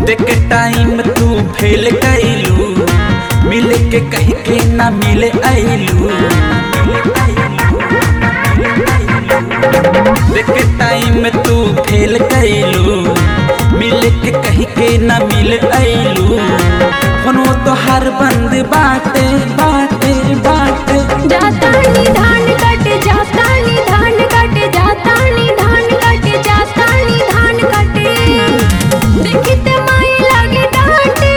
देख टाइम तू फेल कैलू मिल के कह के ना मिले ऐलू देख टाइम तू फेल कैलू मिल के कह के ना मिल ऐलू फोनो तो हर बंद बाटे बाटे बाटे जाता नी धान कट जाता नी धान कट जाता नी धान कट जाता नी धान कटे देखते माई लगे डांटे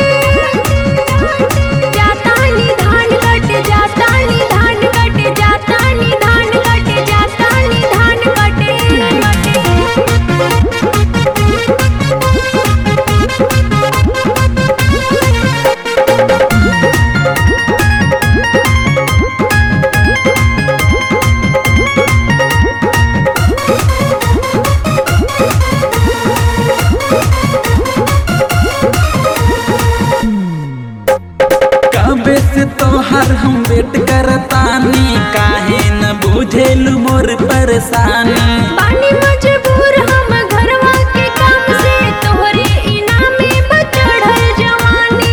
जाता नी धान कट जाता नी धान कट जाता नी धान कट जाता नी धान कटे कबे से तोहर हम वेट करतानी काहे न बुझेलू मोर परेशानी बानी मजबूर हम घरवा के काम से तोहरे इनामे बचड़ल जवानी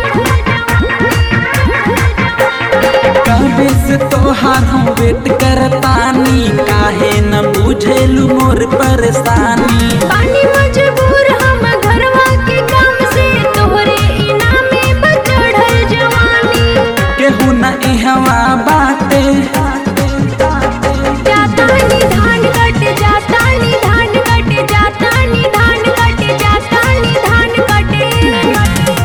कबे से तोहर हम वेट करतानी काहे न बुझेलू मोर परेशानी बानी मजबूर हम घरवा के काम से तोहरे इनामे बचड़ल जवानी केहू न इहवा बाटे जाता नी धान कट जाता नी धान कट जाता नी धान कट जाता नी धान कटे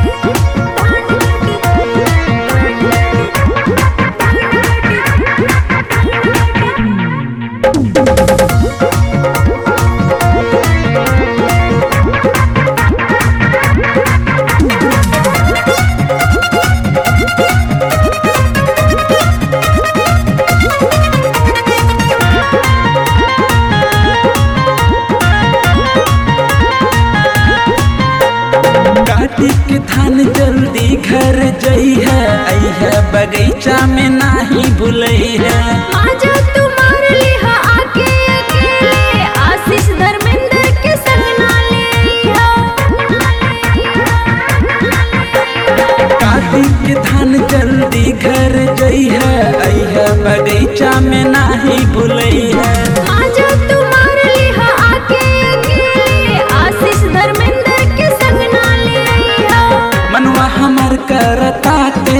काटी के धान जल्दी घर जई है है बगीचा में नाही भूलई है आजा तू मार लिहा आके अकेले आशीष धर्मेंद्र के संग ना ले आइहा। काटी के धान जल्दी घर जई है है बगीचा में नाही भूलई है आजा तू मार लिहा आके अकेले आशीष धर्मेंद्र के संग ना ले आइहा। मनवा हमर करताते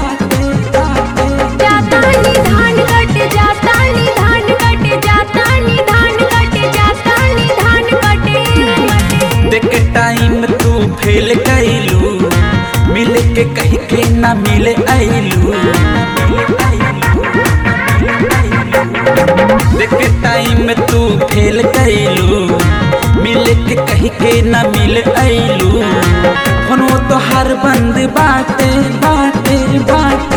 जाता नी धान कट जाता नी धान कट जाता नी धान कट जाता नी धान कटे देख टाइम तू फेल कैलू मिल के कह के ना मिले ऐलू देख टाइम तू फेल कैलू मिल के कह के ना मिल ऐलू फोनो तो हर बंद बाटे बाटे बाटे